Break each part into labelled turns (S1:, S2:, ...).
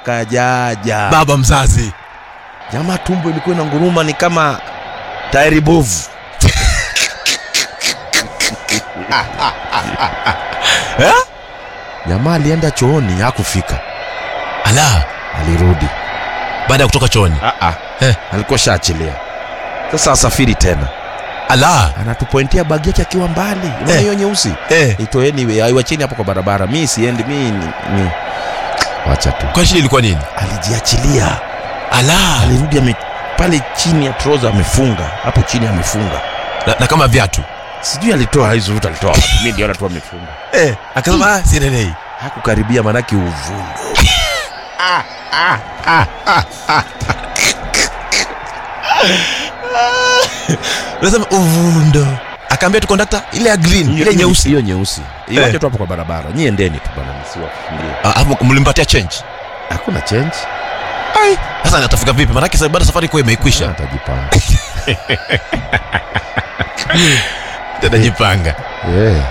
S1: kajaja
S2: baba mzazi
S1: jamaa tumbo ilikuwa ina nguruma ni kama tairi bovu
S2: eh?
S1: jamaa alienda chooni hakufika
S2: ala
S1: alirudi
S2: baada ya kutoka chooni Eh.
S1: alikuwa shaachilia sasa asafiri tena
S2: ala
S1: anatupointia bagi yake akiwa mbali unaona
S2: Eh.
S1: hiyo nyeusi
S2: eh.
S1: itoeni aiwacheni hapo kwa barabara mi siendi mi ni, ni. wacha tu
S2: kwa shida ilikuwa nini
S1: alijiachilia
S2: ala
S1: alirudi ame, pale chini ya troza amefunga hapo chini amefunga
S2: na, na kama viatu
S1: sijui alitoa hizo vitu alitoa wapi. mi ndiona tu amefunga
S2: eh. akasema "Ah, siendelei
S1: hakukaribia manake uvundo
S2: nasema uvundo akaambia tu kondakta ile ya green ile nyeusi
S1: hiyo nyeusi iwache tu hapo kwa barabara nyi endeni tu bana msiwafungie
S2: Ah, hapo mlimpatia change
S1: hakuna change
S2: ai sasa atafika vipi manake sa- baada safari kuwa imeikwisha
S1: atajipanga
S2: atajipanga
S1: yeah.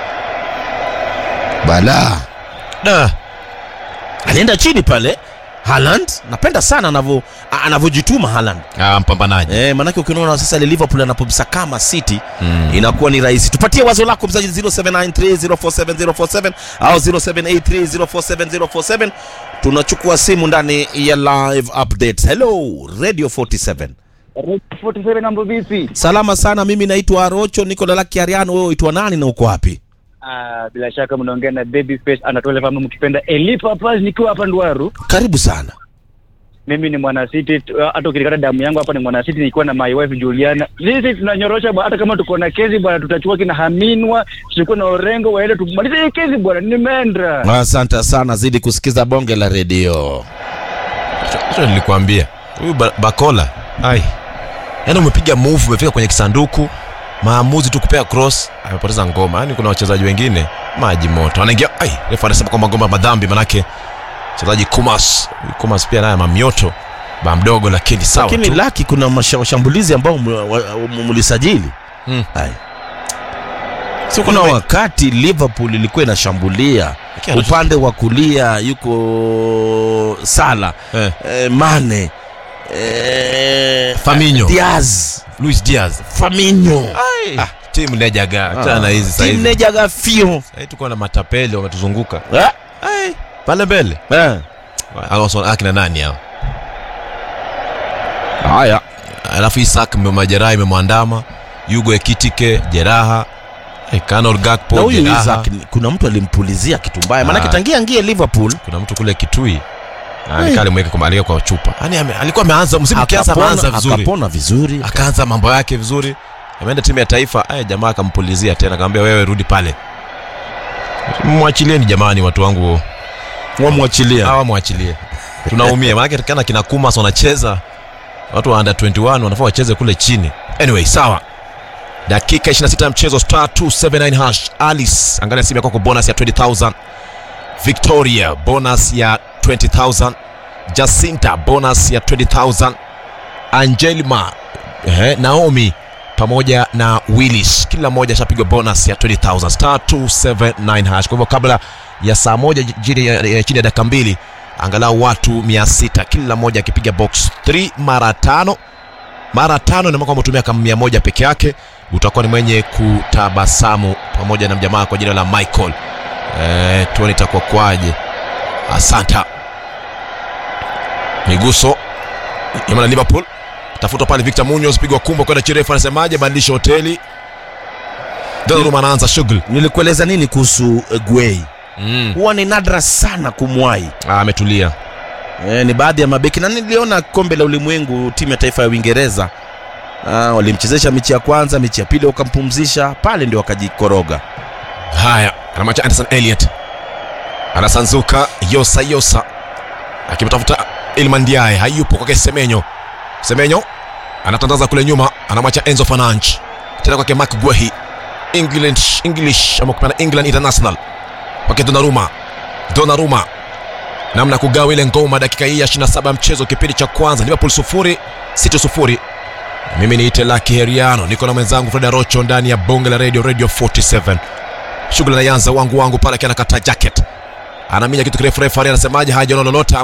S1: bala
S2: da
S1: alienda chini pale Haaland napenda sana anavyo a- anavyojituma Haaland
S2: ah, mpambanaji
S1: eh, manake ukiona sasa ile Liverpool anapomsakama City
S2: mm.
S1: inakuwa ni rahisi. Tupatie wazo lako mzaji 0793047047 au 0783047047. Tunachukua simu ndani ya live updates. Hello Radio 47.
S3: 47 mambo vipi?
S1: Salama sana, mimi naitwa Arocho, niko Lalaki Ariano. Wewe uitwa nani na uko wapi?
S3: Ah, bila shaka mnaongea na Baby Face Anatole kama mkipenda Elipa Paz nikiwa hapa Ndwaru.
S1: Karibu sana.
S3: Mimi ni mwana City, tu- hata ukilikata damu yangu hapa ni mwana City nikiwa na my wife Juliana. Sisi tunanyorosha bwana, hata kama tuko na kesi bwana, tutachukua kina Haminwa, tulikuwa na Orengo waende tumalize hii kesi bwana, nimeenda.
S1: Asante sana, zidi kusikiza bonge la redio.
S2: hicho nilikwambia huyu ba bakola ai yaani umepiga move umefika kwenye kisanduku maamuzi tu kupea cross amepoteza ngoma yaani kuna wachezaji wengine maji moto anaingia ai refa anasema kwamba ngoma ya madhambi manake mchezaji kumas Huyu kumas pia naye mamioto ba mdogo lakini sawa
S1: Lakini
S2: tu.
S1: laki kuna masha- washambulizi ambao ml- wa- wa- mlisajili.
S2: Mm.
S1: Ai. So kuna wakati Liverpool ilikuwa inashambulia
S2: Lakini anatu-
S1: upande wa kulia yuko Sala
S2: eh,
S1: eh, Mane eh,
S2: Firmino.
S1: Diaz
S2: Luis Diaz
S1: Firmino
S2: ah, timu nejaga achana na hizi saizi
S1: Tineja Gafio
S2: sahii tuko na matapeli wametuzunguka
S1: Eh,
S2: ai pale mbele
S1: eh.
S2: Hao so- akina nani hao
S1: haya
S2: alafu Isak mme- majeraha imemwandama Yugo Ekitike jeraha eh, Conor
S1: na
S2: Gakpo
S1: huyu
S2: jeraha
S1: Isaac ni- kuna mtu alimpulizia kitu mbaya maanake
S2: Ah.
S1: tangia ingie Liverpool
S2: kuna mtu kule Kitui
S1: Hey.
S2: alikaa alimweka kwa aliweka kwa chupa yani ame, alikuwa ameanza msimu ukianza ameanza
S1: akapona,
S2: vizuri
S1: akapona vizuri
S2: akaanza mambo yake vizuri ameenda timu ya taifa aya jamaa akampulizia tena akamwambia wewe rudi pale mwachilieni jamani watu wangu
S1: wamwachilia
S2: hawa mwachilie tunaumia maanake kana kina kumas wanacheza watu wa under 21 wanafaa wacheze kule chini anyway sawa dakika 26 ya mchezo star 279 hash alice angalia simu yako kwa bonus ya 20000 victoria bonus ya 20000 jacinta bonus ya 20000 angelima eh, naomi pamoja na willis kila mmoja ashapigwa bonus ya 20000 star 279 hash kwa hivyo kabla ya saa moja chini ya, ya, chini ya dakika mbili angalau watu 600 kila mmoja akipiga box 3 mara tano mara tano na kwamba umetumia kama mia moja peke yake utakuwa ni mwenye kutabasamu pamoja na mjamaa kwa jina la michael e, tuone itakuwa kwaje asanta miguso nyuma na liverpool tafuta pale victor munoz pigwa kumbo kwenda chirefu anasemaje badilisha hoteli Donnarumma anaanza shughuli
S1: nilikueleza nini kuhusu eh, Gueye
S2: mm.
S1: huwa ni nadra sana kumwahi
S2: Ah, ametulia
S1: e, ni baadhi ya mabeki na niliona kombe la ulimwengu timu ya taifa ya Uingereza ah, walimchezesha mechi ya kwanza mechi ya pili wakampumzisha pale ndio wakajikoroga
S2: haya anamacha anderson eliot anasanzuka yosa yosa akimtafuta ilman diae hayupo kwake semenyo semenyo anatandaza kule nyuma anamwacha enzo fananch tena kwake mak gwehi english, english ama kupanda england international kwake donaruma donaruma namna ya kugawa ile ngoma dakika hii ya 27 ya mchezo kipindi cha kwanza liverpool sufuri city sufuri mimi niite laki heriano niko na mwenzangu freda rocho ndani ya bonge la radio radio 47 shughuli anaanza wangu wangu pale akiwa anakata jacket anaminya kitu kirefu refu anasemaje hajaona lolote